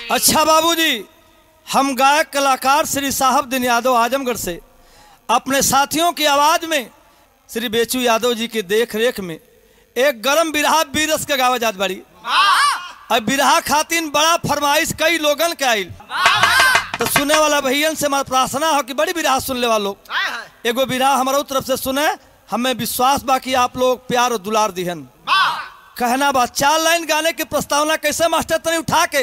अच्छा बाबूजी हम गायक कलाकार श्री साहब दिन यादव आजमगढ़ से अपने साथियों की आवाज में श्री बेचू यादव जी की देख रेख में एक गरम बिरहा बीरस के गावा जात बाड़ी अब बिरहा खातिन बड़ा फरमाइश कई लोगन के आइल तो सुने वाला भैयन से हमारा प्रार्थना हो कि बड़ी बिरहा सुन ले वालों एगो बिरहा हमारा तरफ से सुने हमें विश्वास बा कि आप लोग प्यार और दुलार दिहन कहना बा चार लाइन गाने की प्रस्तावना कैसे मास्टर तनी उठा के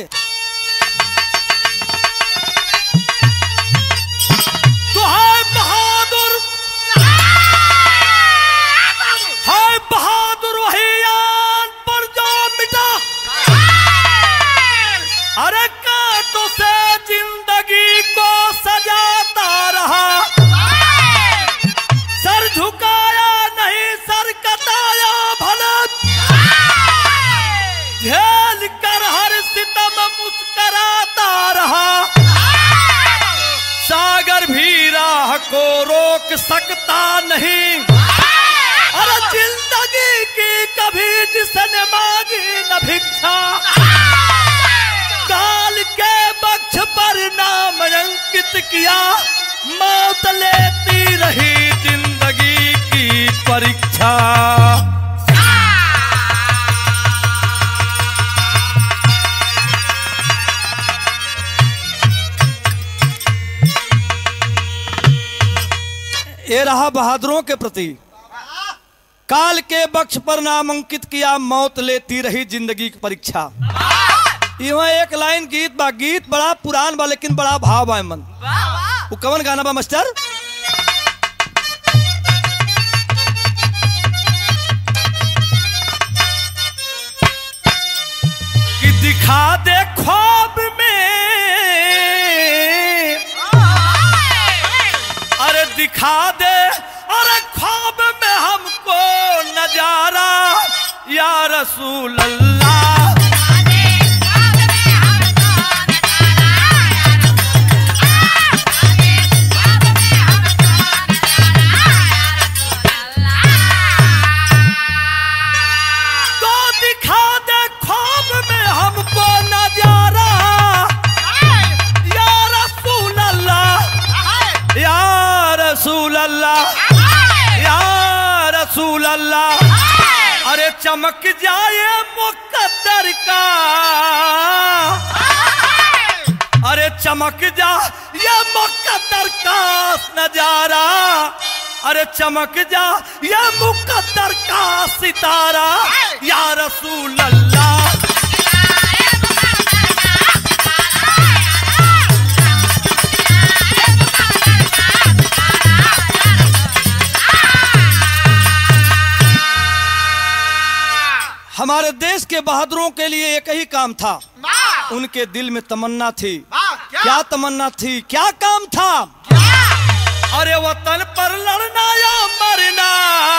तो हाय बहादुर हाय बहादुर वही यान पर जो मिटा अरे कांटों से जिंदगी को सजाता रहा सर झुकाया नहीं सर कटाया भला झेल कर हर सितम मुस्कराता रहा सागर भी राह को रोक सकता नहीं अरे जिंदगी की कभी जिसने मांगी न भिक्षा काल के बक्ष पर नाम अंकित किया मौत लेती रही जिंदगी की परीक्षा ये रहा बहादुरों के प्रति काल के बक्ष पर नाम अंकित किया मौत लेती रही जिंदगी की परीक्षा यहाँ एक लाइन गीत बा गीत बड़ा पुरान बा लेकिन बड़ा भाव बा मन वो कवन गाना बा मास्टर कि दिखा दे ख्वाब में अरे दिखा दे अरे ख्वाब में हमको नजारा या रसूल अल्लाह तो दिखा दे ख्वाब में हमको नजारा या रसूल अल्लाह या रसूल अल्लाह या रसूल अल्लाह अरे चमक जाए मुकद्दर का अरे चमक जा ये मुकद्दर का नजारा अरे चमक जा ये मुकद्दर का सितारा या रसूल अल्लाह हमारे देश के बहादुरों के लिए एक ही काम था उनके दिल में तमन्ना थी क्या तमन्ना थी क्या काम था अरे वतन पर लड़ना या मरना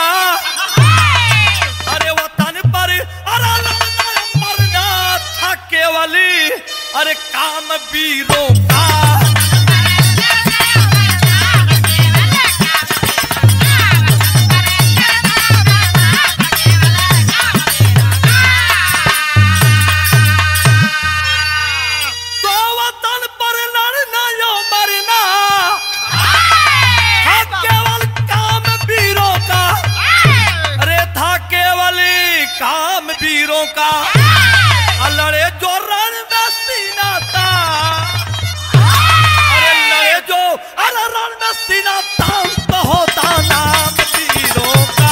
अरे वतन पर अरे लड़ना या मरना था केवली अरे काम वीरों का तो वतन पर लड़ना या मरना था केवल काम वीरों का अरे था केवल काम वीरों का आ लड़े जो रण में सीना था अरे लड़े जो अरे रण में सीना था तो होता नाम वीरों का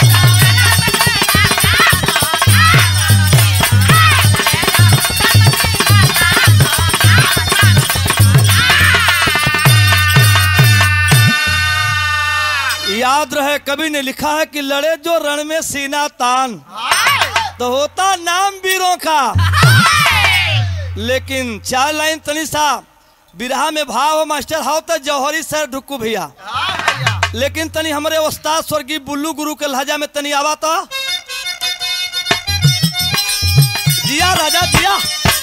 याद रहे कवि ने लिखा है कि लड़े जो रण में सीना तान तो होता नाम वीरों का लेकिन चार लाइन तनी सा बिरहा में भाव हो मास्टर हाउ तो जौहरी सर ढुक्कू भैया लेकिन तनी हमारे उस्ताद स्वर्गीय बुल्लू गुरु के लहजा में तनी आवा तो जिया राजा जिया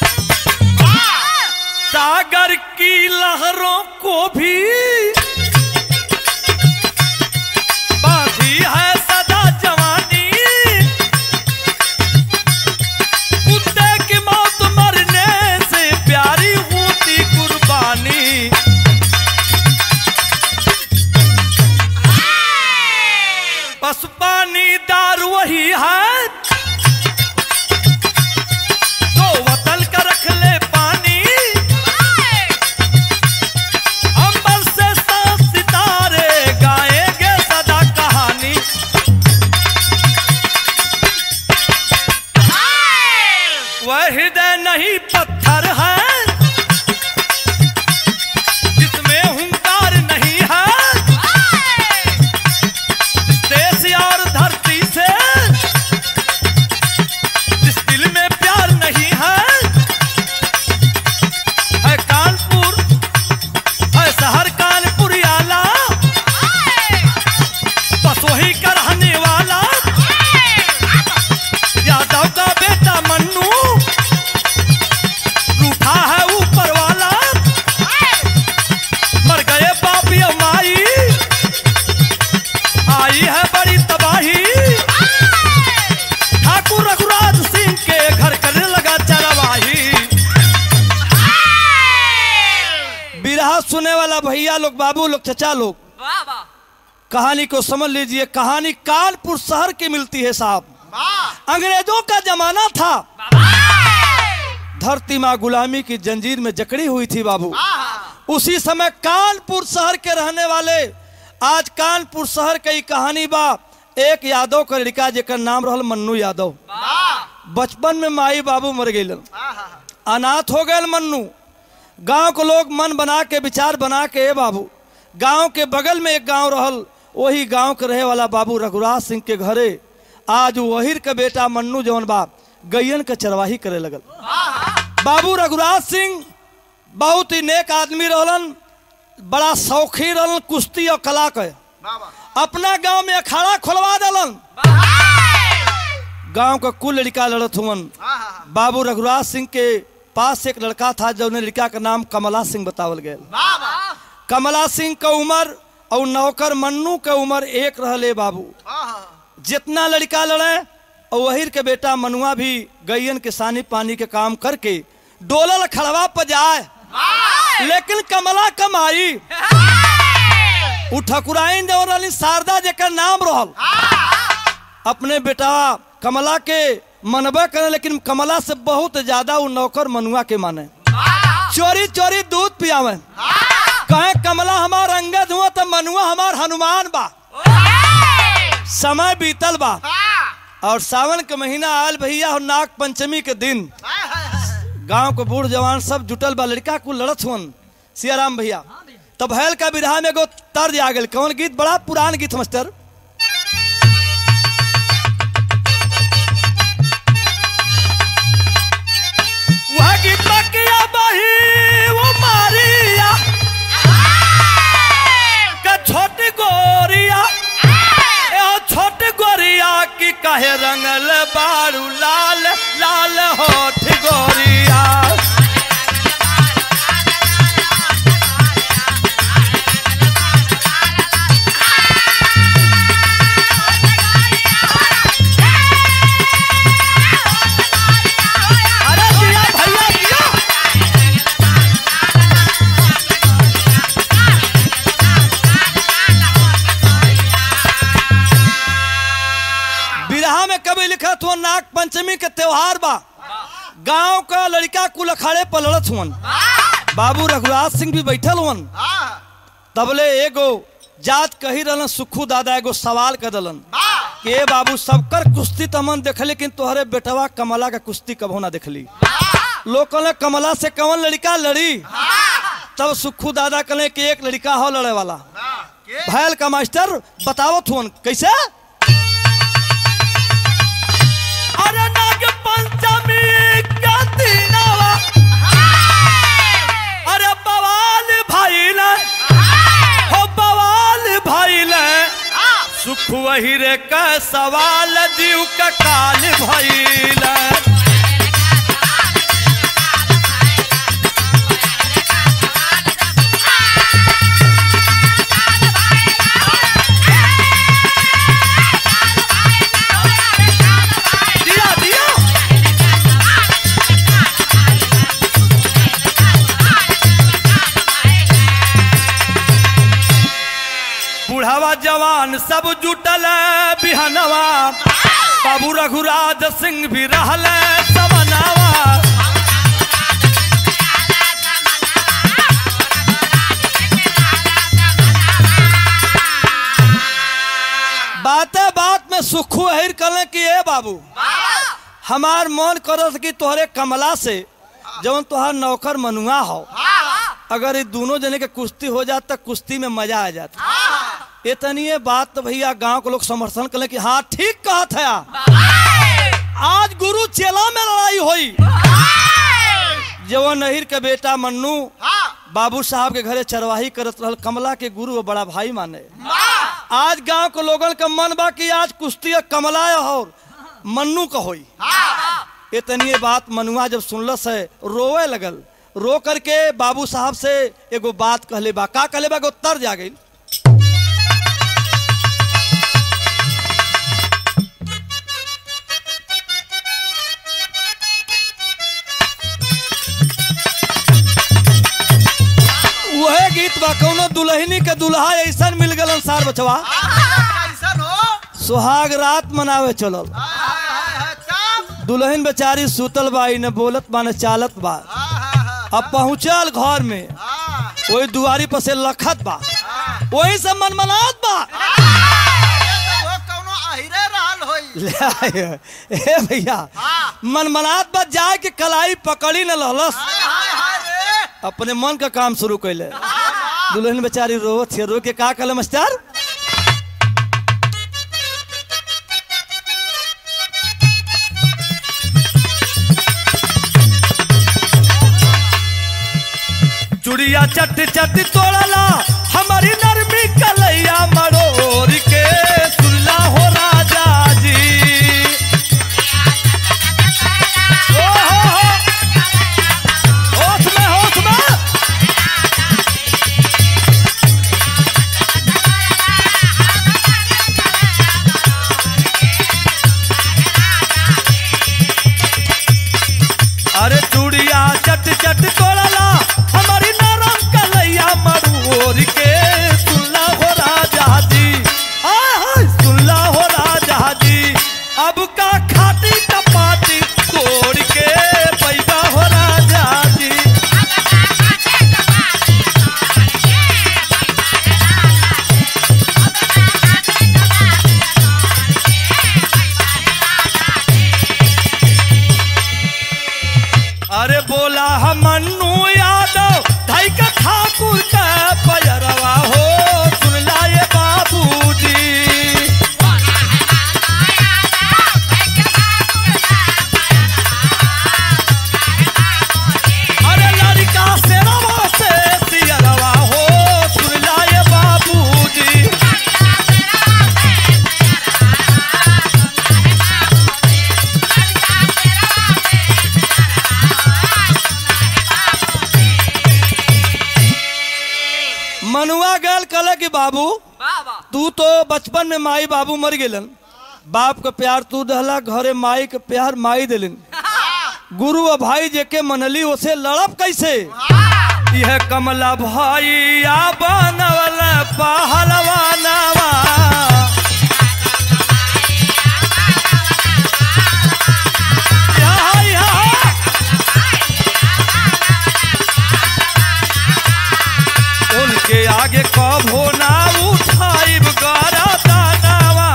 सागर की लहरों को भी बांधी है सदा जवानी कुत्ते की मौत मरने से प्यारी वह हृदय नहीं पत्थर है जिसमें हुंकार नहीं है इस देश और धरती से जिस दिल में प्यार नहीं है है कानपुर है शहर कानपुर आला बस वही का रहने वाला यादव का बेटा मन्नू रूठा है ऊपर वाला मर गए बाप या माई आई है बड़ी तबाही ठाकुर रघुराज सिंह के घर करने लगा चरवाही बिरहा सुने वाला भैया लोग बाबू लोग चचा लोग वाह वाह कहानी को समझ लीजिए कहानी कानपुर शहर की मिलती है साहब वाह अंग्रेजों का जमाना था धरती माँ गुलामी की जंजीर में जकड़ी हुई थी बाबू वाह उसी समय कानपुर शहर के रहने वाले आज कानपुर शहर की कहानी बा एक यादव का लड़का जेकर नाम रहल मन्नू यादव वाह बचपन में माई बाबू मर गए वाह अनाथ हो गए मन्नू गांव के लोग मन बना के विचार बना के ए बाबू गांव के बगल में एक गांव रहल वही गांव के रहे वाला बाबू रघुराज सिंह के घरे आज वहीर के बेटा मन्नू जवन बाप गैयन के चरवाही करे लगल बाबू रघुराज सिंह बहुत ही नेक आदमी रहलन बड़ा शौकीन रहलन कुश्ती और कला के वाह अपना गांव में अखाड़ा खोलवा दलन गांव का कुल लड़का लड़त हुवन वाह बाबू रघुराज सिंह के पास एक लड़का था जो लड़का का नाम कमला सिंह बतावल गया वाह कमला सिंह का उम्र और नौकर मन्नू के उम्र एक रहले बाबू वाह जितना लड़का लड़े और वहीर के बेटा मनुआ भी गैयन के सानी पानी के काम करके डोलल खड़वा पर जाए लेकिन कमला कमाई उ ठकुराइन देवर रहली शारदा जेकर नाम रहल अपने बेटा कमला के मनबा करे लेकिन कमला से बहुत ज्यादा उ नौकर मनुआ के माने चोरी चोरी दूध पियावे कहे कमला हमार अंगद हुआ तो मनुआ हमार हनुमान बा समय बीतल बा और सावन के महीना आयल भैया और नाग पंचमी के दिन गांव के बूढ़ जवान सब जुटल बा लड़का को लड़त हुन सियाराम भैया तब भैल का विरहा में एगो तर्ज आ गल कौन गीत बड़ा पुरान गीत मास्टर वह गीत किया बही वो मारिया का छोटी गोरिया ए ओ छोटी गोरिया की कहे रंगल बारू लाल लाल होठ गोरिया अरे दिया भैया दिया बिरहा में कभी लिखा था नाग पंचमी के त्योहार बा गांव का लड़का कुल अखाड़े पर लड़त हुन बाबू रघुराज सिंह भी बैठल हुन तबले एगो जात कही रहलन सुखू दादा एगो सवाल कर दलन कि ए बाबू सबकर कुश्ती तमन देख लेकिन तोहरे बेटवा कमला का कुश्ती कभो ना देखली लोग कहले कमला से कौन लड़का लड़ी तब सुखू दादा कहले कि एक लड़का हो लड़े वाला भैल का मास्टर बतावत हुन कैसे अरे नाग पंचमी का दिनवा अरे बवाल भइल हो बवाल भइल सुख वही रे का सवाल जीव का काल भइल दिया दिया बुढ़ावा जवान सब जुटल बिहनवा बाबू रघुराज सिंह भी रहल समनवा बाते बात में सुखू हिर कले कि ए बाबू हमार मन करत कि तोहरे कमला से जवन तोहार नौकर मनुआ हो अगर ये दोनों जने के कुश्ती हो जात तो कुश्ती में मजा आ जाता इतनी बात तो भैया गांव के लोग समर्थन करें कि हाँ ठीक कहत है आज गुरु चेला में लड़ाई हुई जवन नहिर के बेटा मन्नू बाबू साहब के घरे चरवाही करत रहल कमला के गुरु और बड़ा भाई माने आज गांव के लोगन का मन बा कि आज कुश्ती कमला और मन्नू का होई इतनी बात मनुआ जब सुनलस है रोवे लगल रो करके बाबू साहब से एगो बात कहले बा का कहले बा एगो तर जा गई वह गीत बा कौनो दुल्हनी के दुल्हा ऐसा मिल गलन सार बचवा कैसन हो सुहाग रात मनावे चलल हाय, हाय, हाय, तब दुल्हन बेचारी सुतल बा न बोलत बा न चालत बा हाँ, हाँ, हाँ, अब पहुंचल घर में हाँ, वही दुआरी पर से लखत बा हाँ। वही से मनमनात बा ये तो वो कौनो अहिरे रहल होई ले आए। ए भैया हाँ। मनमनात बा जाए के कलाई पकड़ी न लहलस हाय, हाय, हाय रे अपने मन का काम शुरू कैले दुल्हन बेचारी रोवत है रो के का कहले मास्टर चुड़िया चट चट तोड़ला हमारी नरमी कलैया मरोर के सुनला हो राजा जी ओ हो हो होश में होश में अरे चूड़िया चट चट तोड़ला हमारी नरम कलैया मरूर के सुनला हो राजा जी हाय हाय सुनला हो राजा जी अब का खाती टपाती तोड़ के पैदा हो राजा जी अरे बोला हम मन्नू यादव ढाई का ठाकुर का पयरवा हो सुनला ये बाबूजी अरे लड़का से रवा से सियरवा हो सुनला ये बाबूजी मनुआ गल कल कि बाबू तू तो बचपन में माई बाबू मर गेलन बाप के प्यार तू दहला घरे माई के प्यार माई दिलन गुरु और भाई जेके मनली उसे लड़ब कैसे यह कमला भाई आ बनवल पहलवानवा यहाँ, यहाँ। उनके आगे कभो ना उठाइब गरा दानवा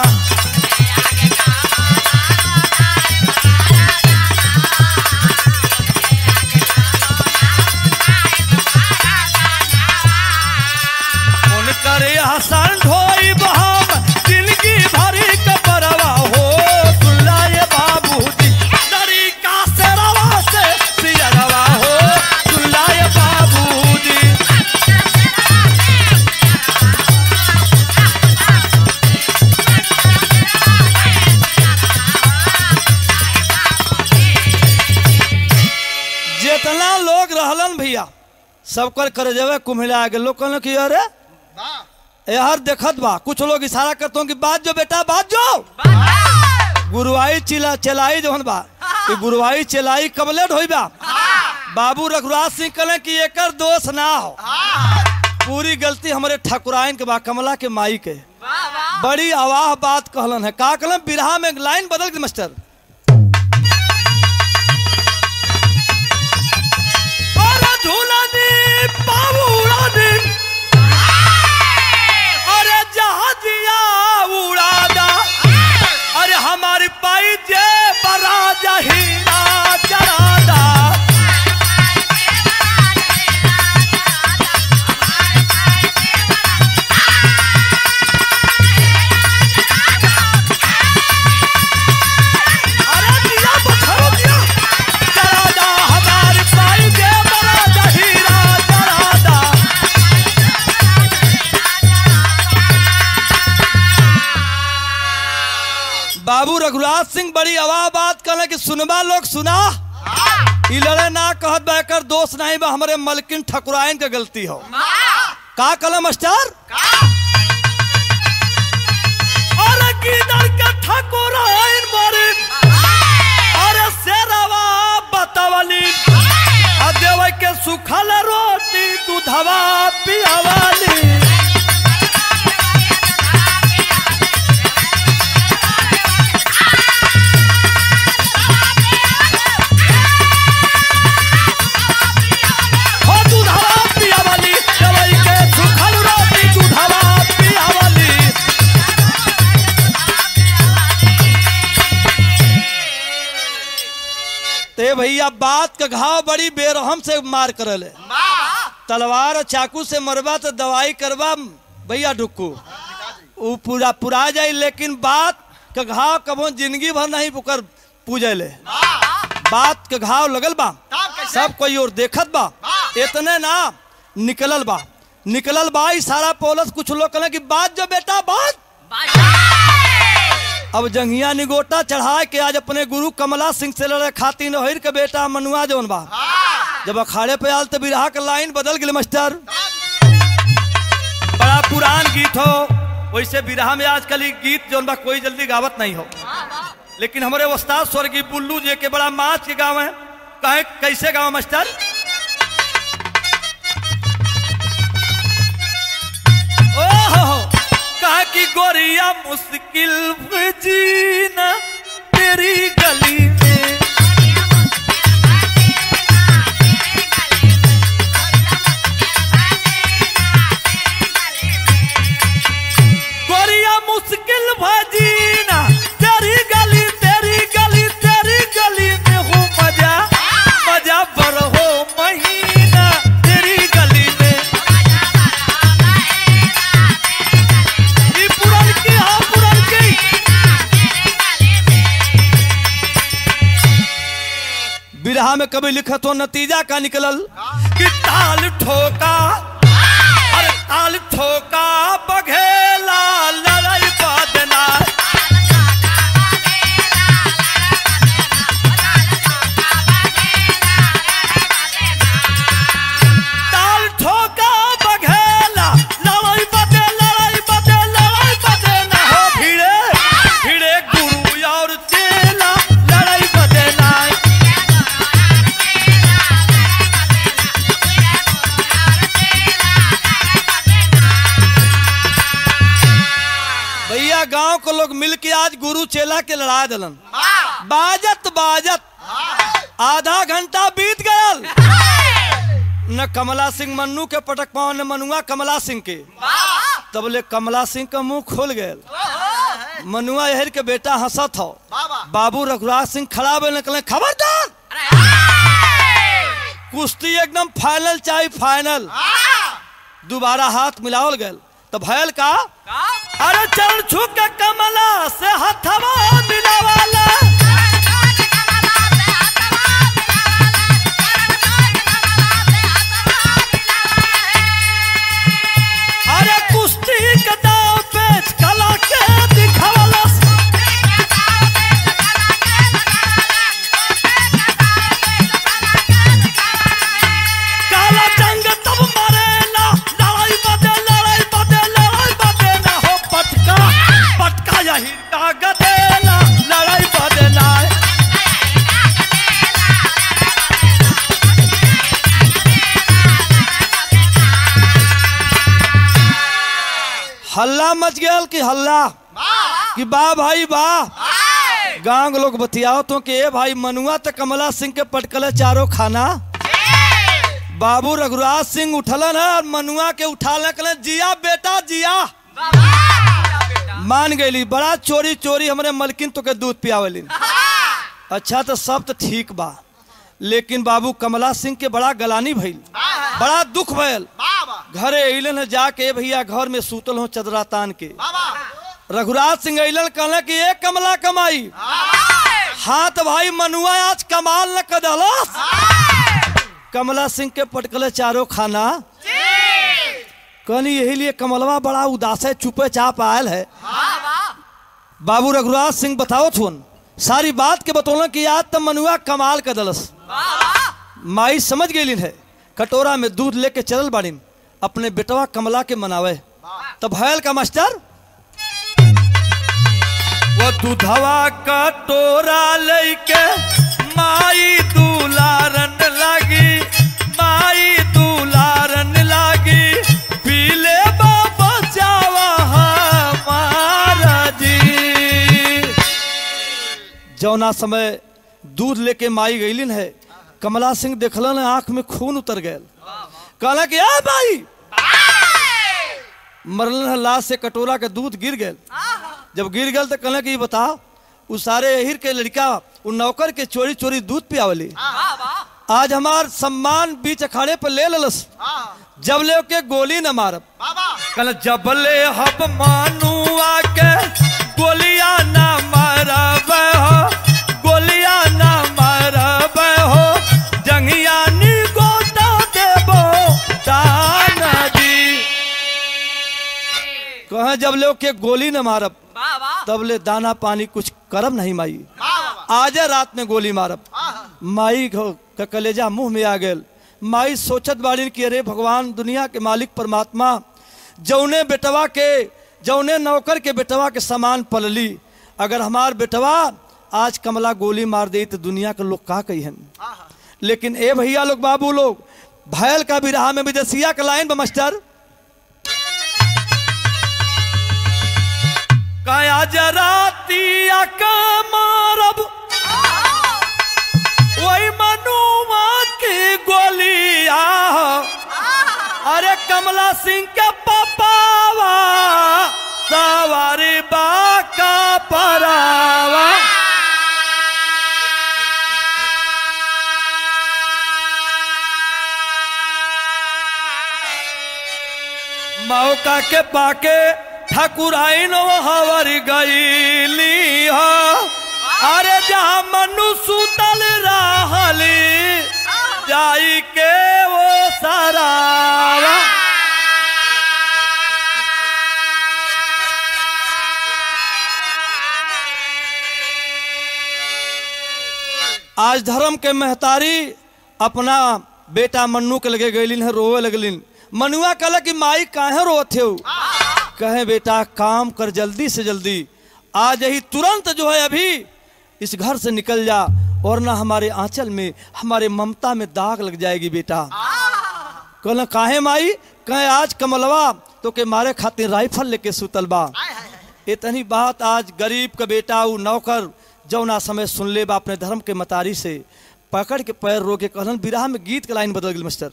उनकर हसन ढोइब हम जिंदगी भरी कपरवा हो सुनला ये बाबूजी तरीका से रवा से सियरवा हो सुनला ये बाबूजी जितना लोग रहलन भैया सबकर कर जावे कुम्हिला आगे लोग कहलन कि अरे वाह, यार देखत बा कुछ लोग इशारा करते कि बात जो बेटा बात जो गुरुवाई चिला चलाई जो बा कि गुरुवाई चलाई कबले ढोई बा बाबू रघुराज सिंह कहले कि एकर दोष ना हो हाँ, पूरी गलती हमारे ठकुराइन के बा कमला के माई के बड़ी अवाह बात कहलन है का कहलन बिरहा में एक लाइन बदल गई मास्टर अरे झूलनी बाबूरानी अरे जहाजिया उड़ादा अरे हमारी पाई जे बरा बाबू रघुराज सिंह बड़ी आवाज बात कहले कि सुनबा लोग सुना ई लड़े ना कहत बा एकर दोष नहीं बा हमरे मलकिन ठकुराइन के गलती हो का कहले मास्टर अरे किधर के ठकुराइन मारे अरे शेरवा बतावली आ देवे के सुखल रोटी दूधवा पियावाली हो दूधवा पियावाली देवे के सुखल रोटी दूधवा पियावाली ते भैया बात का घाव बड़ी बेरहम से मार करल है तलवार और चाकू से मरबा तो दवाई करबा भैया डुक्कू वो पूरा पुरा जाई लेकिन बात का घाव कबो जिंदगी भर नहीं पुकर पूजले बात के घाव लगल बा तब कैसे? सब कोई और देखत बा इतने ना निकलल बा निकलल बा इशारा पोलस कुछ लोग कहले कि बात जो बेटा बात अब जंगिया निगोटा चढ़ा के आज अपने गुरु कमला सिंह से लड़े खातिर नहिर के बेटा मनुआ जौन बा जब अखाड़े पे आल तो बिरहा के लाइन बदल गई मास्टर बड़ा पुरान गीत हो वैसे बिरहा में आजकल ई गीत जौन बा कोई जल्दी गावत नहीं हो लेकिन हमारे उस्ताद स्वर्गीय बुल्लू जी के बड़ा माच के गाँव है कहे कैसे गाँव मास्टर ओहो कहा कि गोरिया मुश्किल में जीना तेरी गली में गोरिया मुश्किल भजीना तेरी गली तेरी गली तेरी गली में हो मजा मजा बर हो महीना तेरी गली में ई पुरन की हाँ पुरन की बिरहा में कभी लिखत हो नतीजा का निकलल कि ताल ठोका अरे ताल ठोका बघेला लड़ाई बादना ताल ठोका बघेला लड़ाई बदे लड़ाई बदे लड़ाई बदे ना हो भिड़े भिड़े गुरु और चेला लड़ाई बदे ना भैया गांव के लोग मिल के आज गुरु चेला के लड़ा दिलन बाजत बाजत आधा घंटा बीत गयल न कमला सिंह मन्नू के पटक पाओ न मनुआ कमला सिंह के तब ले कमला सिंह का मुंह खोल गयल मनुआ यहर के बेटा हंसत हो बाबा बाबू रघुराज सिंह खड़ा बे निकले खबरदार कुश्ती एकदम फाइनल चाहे फाइनल दोबारा हाथ मिलावल गयल तो भयल का अरे चल छू के कमला से हथवा मिलावाला अरे कुश्ती के दाव पेच कला के दिखावाला काला जंग तब मरेला लड़ाई बदे लड़ाई बदे लड़ाई बदे ना हो पटका पटका यही गदेला लड़ाई बदे ना हल्ला मच गया कि हल्ला कि वाह भाई वाह गांव के लोग बतियाओ तो कि ए भाई मनुआ तो कमला सिंह के पटकले चारों खाना बाबू रघुराज सिंह उठलन है और मनुआ के उठा ले जिया बेटा जिया मान गईली बड़ा चोरी चोरी हमरे मलकिन तो के दूध पियावली अच्छा तो सब तो ठीक बा लेकिन बाबू कमला सिंह के बड़ा गलानी भइल बड़ा दुख भयल बाबा घरे अइलन है जाके भैया घर में सूतल हो चदरा तान के बाबा रघुराज सिंह अइलन कहले कि ए कमला कमाई हाथ भाई मनुआ आज कमाल न कदलस कमला सिंह के पटकले चारों खाना कहनी यही लिए कमलवा बड़ा उदास है चुपे चाप आयल है बाबू रघुराज सिंह बताओ थुन सारी बात के बतौल कि आज तब मनुआ कमाल का दलस माई समझ गई है कटोरा में दूध लेके चलल बाड़ीन अपने बेटवा कमला के मनावे तब भयल का मास्टर वो दूधवा कटोरा लेके माई दुलारन लागी माई दुलारन लागी पीले बाबा जावा हमारा जी जौना समय दूध लेके माई गईलिन है कमला सिंह देखलन आंख में खून उतर गए कहला कि आ भाई मरलन है लाश से कटोरा के दूध गिर गए जब गिर गए तो कहला कि ये बता उ सारे अहिर के लड़का उ नौकर के चोरी चोरी दूध पियावली आज हमार सम्मान बीच अखाड़े पर ले ललस जब ले के गोली न मारब बाबा कल जब ले हब मानू आके गोलियां न मारब हो गोलियां न मारब हो जंगिया नी गोता देबो दान दी कहे जब ले के गोली न मारब तब ले दाना पानी कुछ करब नहीं माई बाबा आजा रात में गोली मारब माई घ- का कलेजा मुंह में आ गेल माई सोचत बाड़ीन कि अरे भगवान दुनिया के मालिक परमात्मा जौने बेटवा के जौने नौकर के बेटवा के समान पलली अगर हमार बेटवा आज कमला गोली मार दे तो दुनिया के लोग का कही लेकिन ए भैया लोग बाबू लोग भैल का भी रहा में विदेशिया का लाइन बा मास्टर काया जरातिया का मारब वही मनुआ की गोलिया अरे कमला सिंह के पपावा सवारी बाका परावा मौका के पाके ठाकुराइन हवर गईली हो अरे जहाँ मनु सुतल रहली जाई के वो सरावा आज धर्म के महतारी अपना बेटा मन्नू के लगे गईलिन है रोवे लगलिन मनुआ कहला कि माई काहे रोत हो कहे बेटा काम कर जल्दी से जल्दी आज यही तुरंत जो है अभी इस घर से निकल जा और ना हमारे आंचल में हमारे ममता में दाग लग जाएगी बेटा कहला काहे माई कहे आज कमलवा तो के मारे खातिर राइफल लेके सुतल बा इतनी बात आज गरीब का बेटा उ नौकर जौना समय सुन ले बा अपने धर्म के मतारी से पकड़ के पैर रोके कहलन विराह में गीत के लाइन बदल गई मास्टर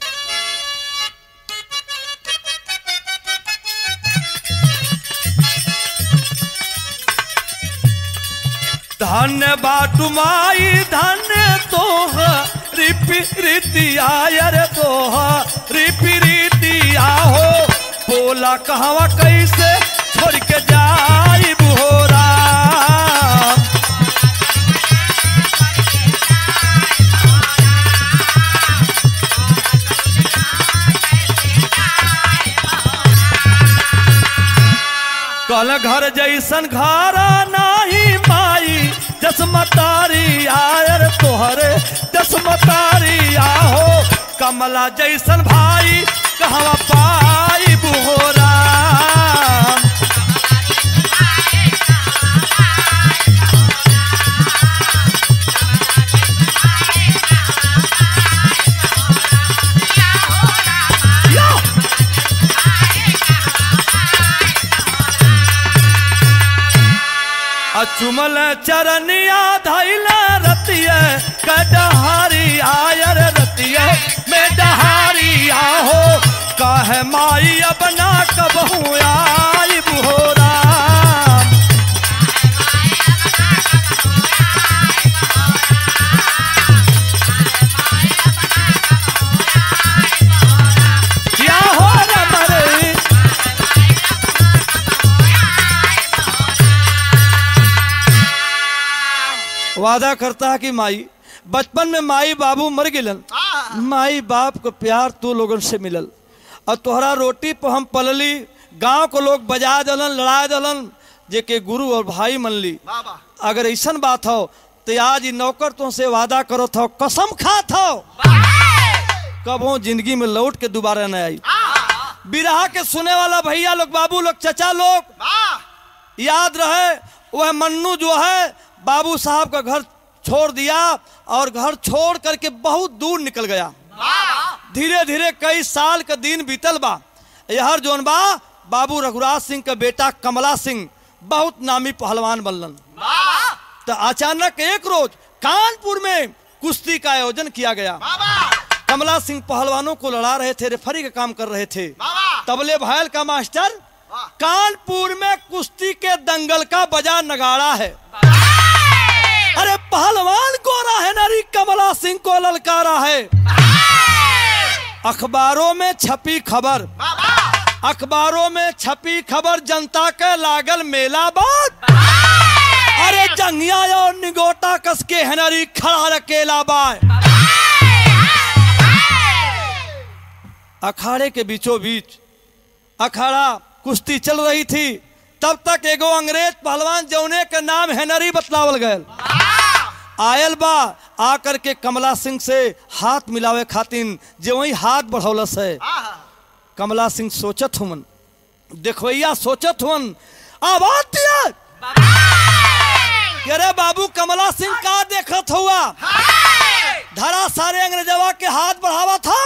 धन्य बाटू माई धन्य तोह रिपि रीतिया रे तोह रिपि रीतिया हो बोला कहवा कैसे छोड़ के जाई बुहोरा कल घर जैसन घर नाही माई जसमतारी आयर तोहरे जसमतारी आहो कमला जैसन भाई कहवा पाई बुहोरा यो! अचुमल चरनिया धैल रतिय कटहारी आयर रतिय में डहारी आहो कहे माई अपना कबहू आई बुहोरा क्या हो रमरे वादा करता है कि माई बचपन में माई बाबू मर गिलन माई बाप को प्यार तू लोगन से मिलल और तोहरा रोटी पर हम पलली गांव को लोग बजा दलन लड़ा दलन जे के गुरु और भाई मन ली बाबा अगर ऐसन बात हो तो आज ई नौकर तो से वादा करो थो कसम खात हो कबो जिंदगी में लौट के दोबारा न आई बिरहा के सुने वाला भैया लोग बाबू लोग चचा लोग वाह याद रहे वह मन्नू जो है बाबू साहब का घर छोड़ दिया और घर छोड़ करके बहुत दूर निकल गया धीरे धीरे कई साल का दिन बीतल बा यहर जोन बा बाबू रघुराज सिंह का बेटा कमला सिंह बहुत नामी पहलवान बनलन तो अचानक एक रोज कानपुर में कुश्ती का आयोजन किया गया बाबा कमला सिंह पहलवानों को लड़ा रहे थे रेफरी का काम कर रहे थे बाबा तबले भायल का मास्टर वाह कानपुर में कुश्ती के दंगल का बजा नगाड़ा है अरे पहलवान गोरा है नारी कमला सिंह को ललकारा है अखबारों में छपी खबर बाबा अखबारों में छपी खबर जनता के लागल मेला बात अरे जंगिया और निगोटा कस के हनरी खड़ा अकेला बाय अखाड़े के बीचों बीच अखाड़ा कुश्ती चल रही थी तब तक एगो अंग्रेज पहलवान जौने के नाम हेनरी बतलावल गयल आयल बा आकर के कमला सिंह से हाथ मिलावे खातिन जो वही हाथ बढ़ौलस है आहा कमला सिंह सोचत हुमन देखवैया सोचत हुमन आवाज दिया कि अरे बाबू कमला सिंह का देखत हुआ धरा सारे अंग्रेजवा के हाथ बढ़ावा था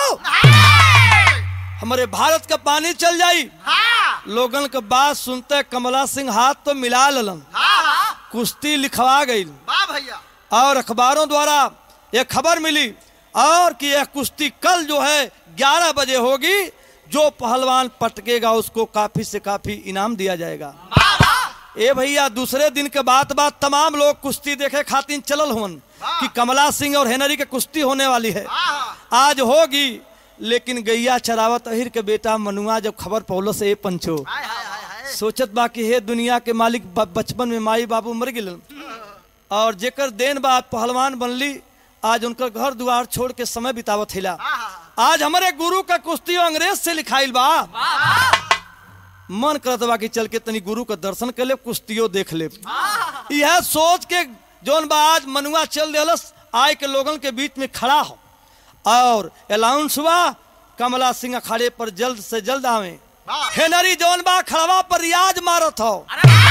हमारे भारत का पानी चल जाई लोगन के बात सुनते कमला सिंह हाथ तो मिला ललन कुश्ती लिखवा गई वाह भैया और अखबारों द्वारा यह खबर मिली और कि यह कुश्ती कल जो है 11 बजे होगी जो पहलवान पटकेगा उसको काफी से काफी इनाम दिया जाएगा ए भैया दूसरे दिन के बाद बाद तमाम लोग कुश्ती देखे खातिर चलल हुन कि कमला सिंह और हेनरी के कुश्ती होने वाली है आहा आज होगी लेकिन गैया चरावत अहिर के बेटा मनुआ जब खबर पौलो से ए पंचो हाय हाय हाय हाय सोचत बा कि हे दुनिया के मालिक ब- बचपन में माई बाबू मर गिलन और जेकर देन बा पहलवान बनली आज उनकर घर द्वार छोड़ के समय बितावत हिला आहा आज हमारे गुरु का कुश्ती अंग्रेज से लिखाइल बा मन करत बा कि चल के तनी गुरु का दर्शन कर ले कुश्तियों देख ले यह सोच के जोन बा आज मनुआ चल दिलस आय के लोगन के बीच में खड़ा हो और अलाउंस हुआ कमला सिंह अखाड़े पर जल्द से जल्द आवे वाह हेनरी जोन बा खड़वा पर रियाज मारत हो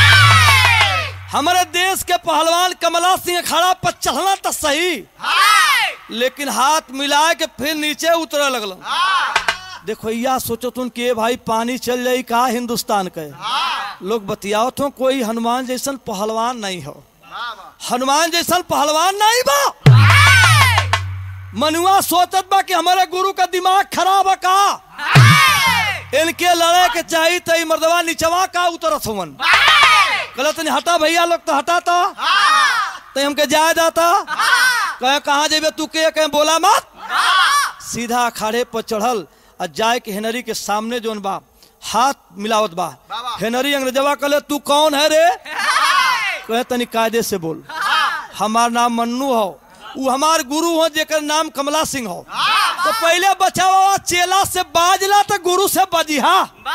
हमारे देश के पहलवान कमला सिंह अखाड़ा पर चढ़ना तो सही लेकिन हाथ मिला के फिर नीचे उतरे लगल देखो या सोचो तुम कि ए भाई पानी चल जाई का हिंदुस्तान के लोग बतियाओ तो कोई हनुमान जैसन पहलवान नहीं हो हनुमान जैसन पहलवान नहीं बा मनुआ सोचत बा कि हमारे गुरु का दिमाग खराब है का इनके लड़े के चाहिए तो ई मर्दवा निचवा का उतरत हुवन कहलत नहीं हटा भैया लोग तो हटा था तो हमके जाया जाता कहे कहाँ जेबे तू के कहे बोला मत सीधा अखाड़े पर चढ़ल और जाए के हेनरी के सामने जोन बा हाथ मिलावत बा बाबा। हेनरी अंग्रेजवा कहले तू कौन है रे कहे तनी कायदे से बोल हमार नाम मन्नू हो वो हमार गुरु हो जेकर नाम कमला सिंह हो तो पहले बचावा चेला से बाजला तो गुरु से बजिहा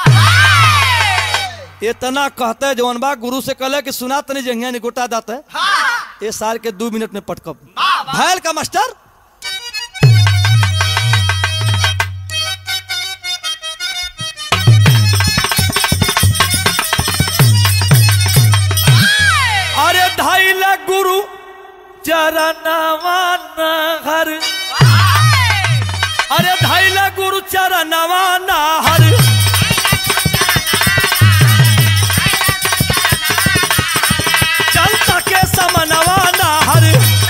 इतना कहते जवन बा गुरु से कहले कि सुना तनी जंगिया निगोटा दाते ये साल के दो मिनट में पटकब भैल का मास्टर अरे ढाई लाख गुरु चरणवा नहर अरे ढाई लाख गुरु चरणवा नहर चल सके समनवा नहर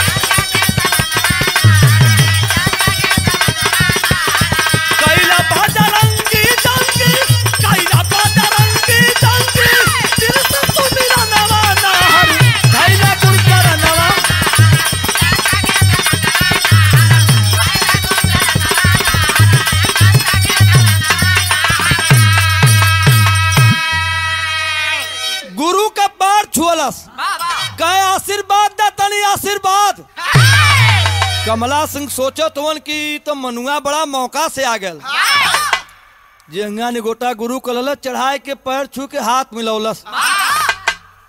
कैला बजरंगी जंगी कैला बजरंगी जंगी दिल से तू मेरा नवा नहर ढाई लाख गुरु चरणवा गुरु का बाढ़ छुअलस कहे आशीर्वाद दा तनी आशीर्वाद कमला सिंह सोचो तुवन की तो मनुआ बड़ा मौका से आ गल जेंगा निगोटा गुरु कलल चढ़ाए के पैर छू के हाथ मिलौलस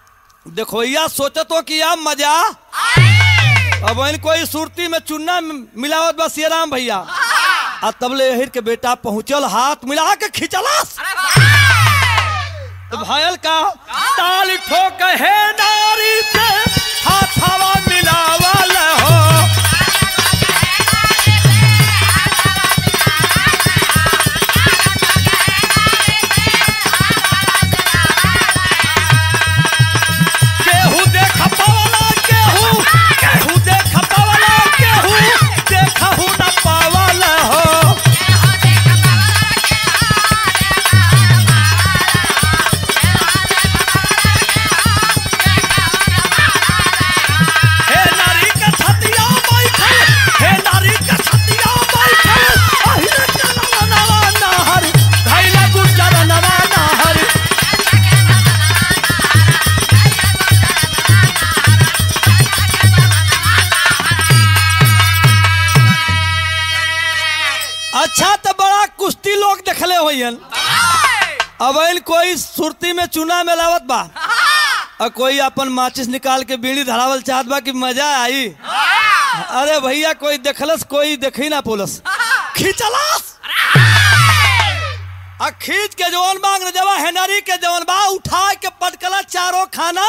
देखो भैया सोचे तो कि अब मजा अब इन कोई सुरती में चुन्ना मिलावत बस ये राम भैया आ तबले हिर के बेटा पहुंचल हाथ मिला के खिंचलस तो भयल का ताली ठोक है नारी से हाथवा मिलावल हो केहू देख पावला केहू केहू देख पावला केहू देखहू न पावला हो हे नारी के छतिया बैठल हे नारी के छतिया बैठल अहिरे चलवा नवा नहर धैला गुजर नवा नहर अच्छा तो बड़ा कुश्ती लोग देखले होयन अब इन कोई सुरती में चूना में लावत बा और कोई अपन माचिस निकाल के बीड़ी धरावल चाहत बा कि मजा आई अरे भैया कोई देखलस कोई देखी ना पोलस खींचलस आ खींच के जवन मांग न जवा हेनरी के जवन बा उठा के पटकला चारों खाना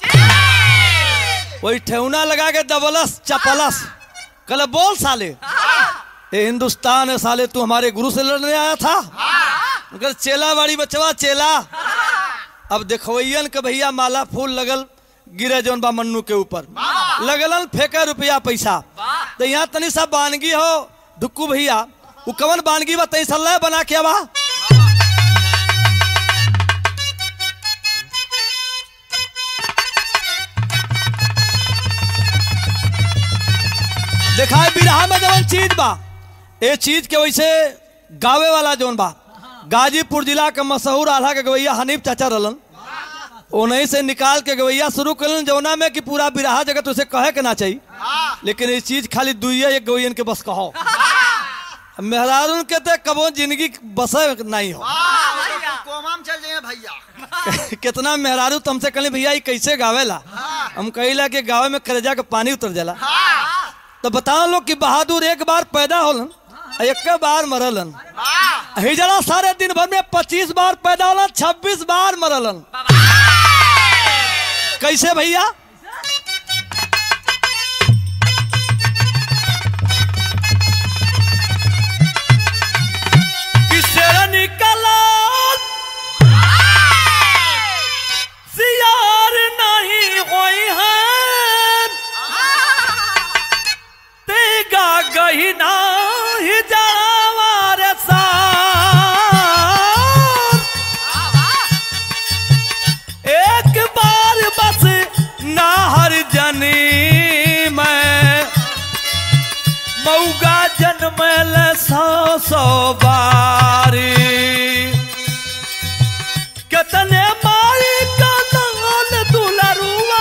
वही ठेहुना लगा के दबलस चपलस कल बोल साले ये हिंदुस्तान है साले तू हमारे गुरु से लड़ने आया था मगर चेला बाड़ी बचवा चेला अब देखवैयन के भैया माला फूल लगल गिरे जौन बा मन्नू के ऊपर लगलन फेंके रुपया पैसा तो यहाँ तनी सा बानगी हो दुक्कू भैया वो कवन बानगी बा तई सल्ला बना के बा देखा है बिरहा में जवन चीज बा ए चीज के वैसे गावे वाला जौन बा गाजीपुर जिला के मशहूर आल्हा के गवैया हनीफ चाचा रहलन उन्हीं से निकाल के गवैया शुरू करलन जौना में कि पूरा बिरहा जगत उसे कहे के ना चाहिए लेकिन ये चीज खाली दुइये एक गवैयन के बस कहो मेहरारून के ते कबो जिंदगी बसे नहीं हो कोमा में चल जाइए भैया कितना मेहरारू तुमसे कहले भैया ये कैसे गावेला हम कहिला कि गावे में कलेजा के पानी उतर जाला तो बताओ लोग कि बहादुर एक बार पैदा होलन आ एक बार मरलन हिजड़ा सारे दिन भर में पच्चीस बार पैदा होलन छब्बीस बार मरलन कैसे भैया किसे निकला सियार नहीं होई है तेगा गहिना ही जावार सार एक बार बस नाहर जनी मैं मऊगा जन्मल सौ सौ बारी कितने मारी का दंगल दुलरुआ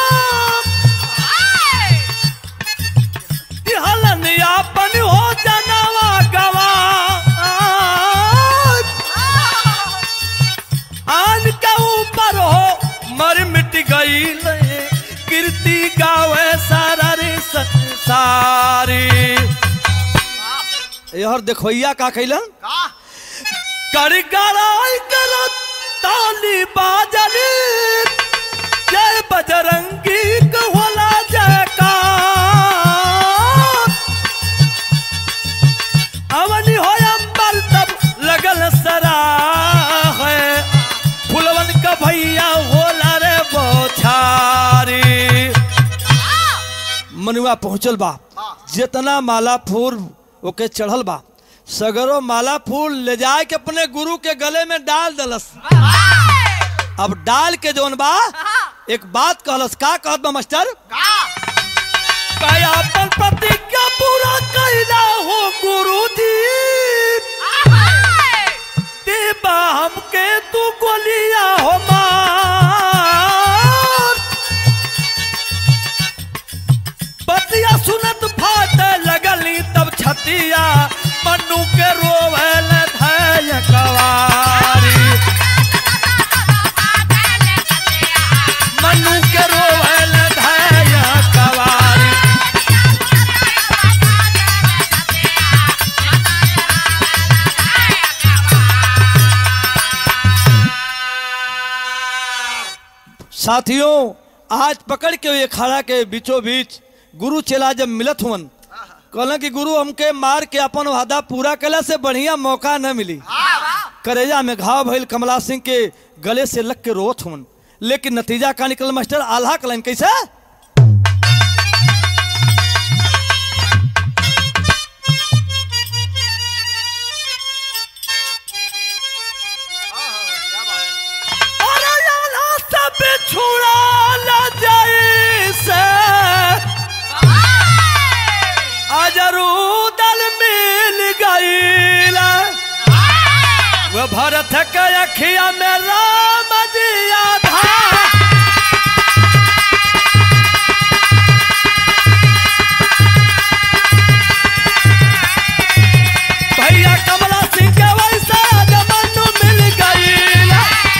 हलन यापन हो जनवा गवा आन के ऊपर हो मर मिट गई कीर्ति गावे सारा रे संसारी यार देखोइया का कैलन का कर गड़ाई कर ताली बाजली जय बजरंगी को होला जयकार अवनी हो अंबर तब लगल सरा है फुलवन का भैया होला रे बोछारी मनुआ पहुंचल बा जितना माला फूल ओके चढ़ल बा सगरो माला फूल ले जाए के अपने गुरु के गले में डाल दलस अब डाल के जौन बा एक बात कहलस का कहत बा मास्टर का कया अपन प्रतिज्ञा पूरा कैला हो गुरु जी देबा हमके तू गोलिया हो मार बतिया सुनत फाट लगली तब छतिया मनु के रोवल धैय कवारी मनु साथियों आज पकड़ के ये खड़ा के बीचों बीच गुरु चेला जब मिलत हुवन कहलन कि गुरु हमके मार के अपन वादा पूरा कला से बढ़िया मौका न मिली करेजा में घाव भइल कमला सिंह के गले से लग के रोत हुवन लेकिन नतीजा का निकल मास्टर आल्हा कलन कैसे क्या बात अरे आल्हा सब छुड़ा न जाई से अजरू दल मिल गईला वो भरत के अखिया में राम दिया था भैया कमला सिंह के वैसा जमनु मिल गईला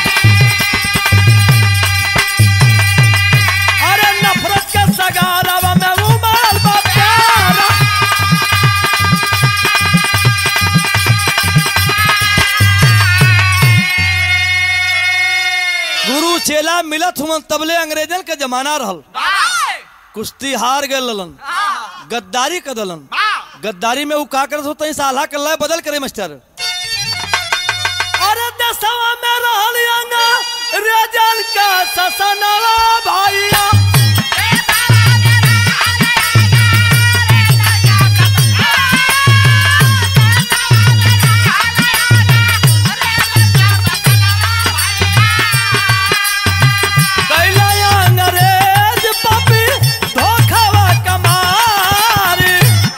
अरे नफरत के सगारवा में उमर बा प्यारा गुरु चेला मिलत हुन तबले अंग्रेजन के जमाना रहल कुश्ती हार गए ललन गद्दारी कर दलन गद्दारी में उ का करत होता साला के लय बदल करे मास्टर अरे दसवा में रहल अंगा रेजल का ससनवा भैया कैला अंग्रेज पापी धोखावा कमारी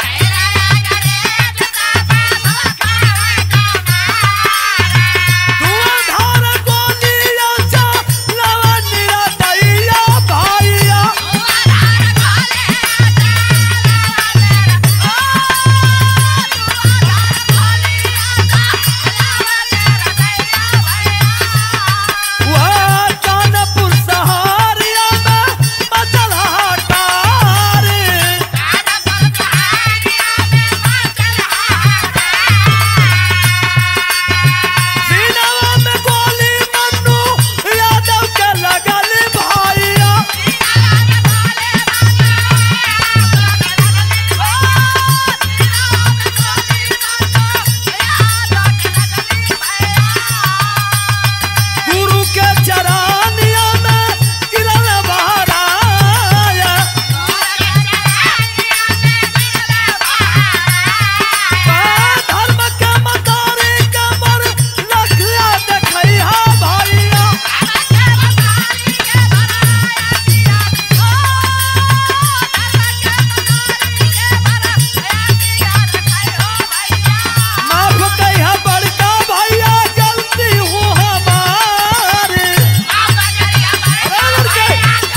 धुआंधार गोलियां सा लवनिया दैया भैया वह कानपुर सहारिया में मचल हाकारी सीनवा में गोली मन्नू यादव के लगल भैया गुरु के चरानिया में गिरल बहराया धर्म के मतारी कमर लखिया देखैहा भैया माफ कहिया बड़का भैया गलती हो हमारी अरे लड़के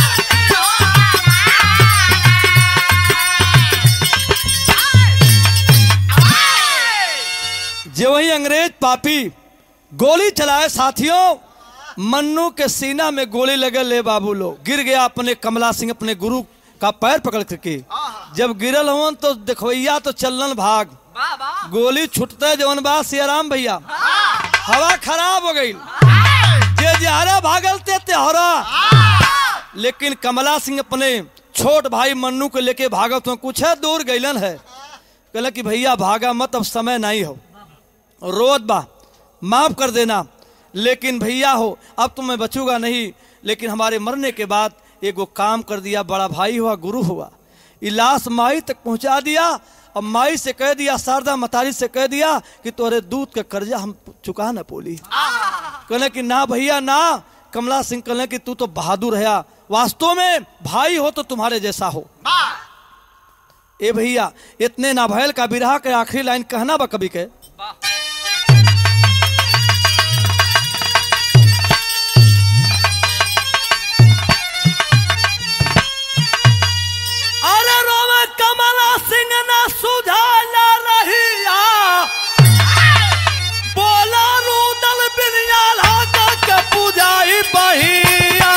जो वही अंग्रेज पापी गोली चलाए साथियों मन्नू के सीना में गोली लगे ले बाबू लोग गिर गया अपने कमला सिंह अपने गुरु का पैर पकड़ करके जब गिरल हुन तो देखवैया तो चलन भाग गोली छुटते जवन बा सियाराम भैया हवा खराब हो गई जे जहरा भागल ते तेहरा लेकिन कमला सिंह अपने छोट भाई मन्नू को लेके भागत हो कुछ है दूर गईलन है कहला कि भैया भागा मत अब समय नहीं हो रोत बा माफ कर देना लेकिन भैया हो अब तो मैं बचूंगा नहीं लेकिन हमारे मरने के बाद एगो काम कर दिया बड़ा भाई हुआ गुरु हुआ ये लाश माई तक पहुंचा दिया अब माई से कह दिया शारदा मतारी से कह दिया कि तोरे दूध का कर्जा हम चुका न पोली कहले कि ना भैया ना कमला सिंह कहले कि तू तो बहादुर है वास्तव में भाई हो तो तुम्हारे जैसा हो ए भैया इतने नाभैल का बिरहा के आखिरी लाइन कहना बा कभी के अरे रोवे कमला सिंह ना सुझाला रहिया बोला रूदल बिनिया लागा के पूजाई बहिया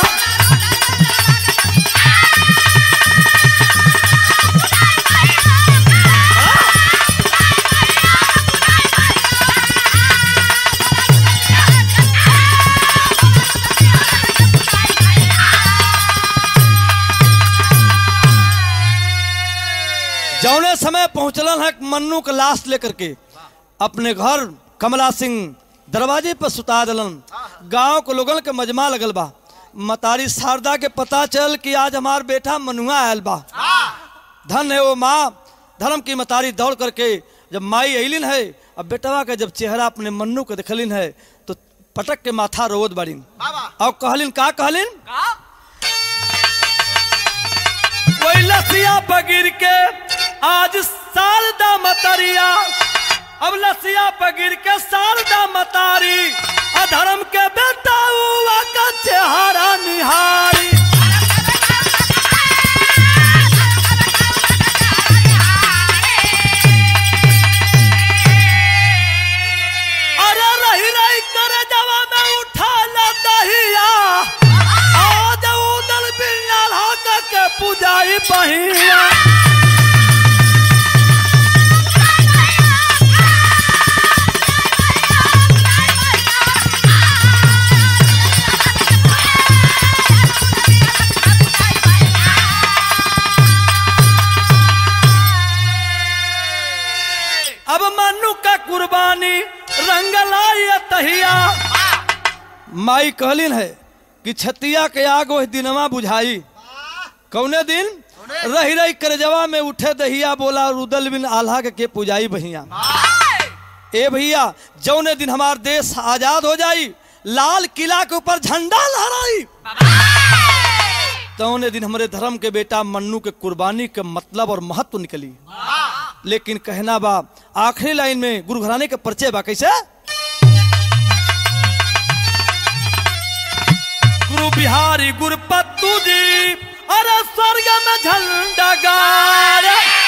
जौने समय पहुंचलन है मन्नू का लाश लेकर के अपने घर कमला सिंह दरवाजे पर सुता दलन गांव के लोगन के मजमा लगल बा मतारी शारदा के पता चल कि आज हमार बेटा मनुआ आयल बा धन है वो माँ धर्म की मतारी दौड़ करके जब माई अलिन है अब बेटवा का जब चेहरा अपने मन्नू के देखलिन है तो पटक के माथा रोवत बाड़ीन बाबा और कहलिन का कहलिन कोई लसिया बगिर के आज शारदा मतरिया अब लसिया बगिर के शारदा मतारी अधर्म के बेटा हुआ का चेहरा निहारी अरे रही रही करे जवा में उठा ला दहिया आज उदल बिल्लाल हक के पुजाई बहिया अब मनु का कुर्बानी रंग लाई तहिया माई कहलिन है कि छतिया के आग वही दिनवा बुझाई कौने दिन रही रही करजवा में उठे दहिया बोला रुदल बिन आल्हा के, के पुजाई बहिया ए भैया जौने दिन हमार देश आजाद हो जाई लाल किला के ऊपर झंडा लहराई तौने दिन हमारे धर्म के बेटा मन्नू के कुर्बानी के मतलब और महत्व निकली लेकिन कहना बा आखिरी लाइन में गुरु घराने के परिचय बा कैसे गुरु बिहारी गुरुपत्तू जी अरे स्वर्ग में झंडा गाड़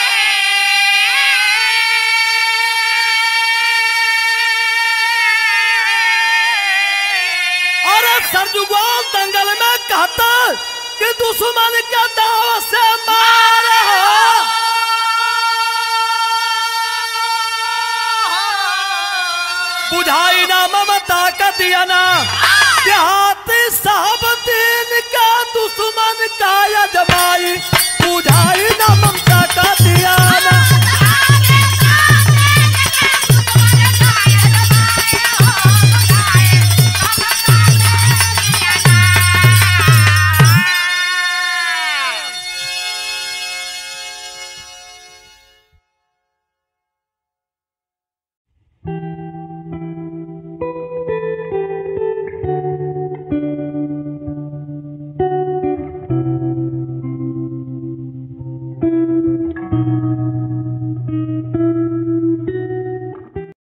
अरे सरजुगोल दंगल में कहता कि दुश्मन के दाव से मारा बुझाई ना ममता का दिया ना देहाती साहब दिन का दुश्मन का यजमान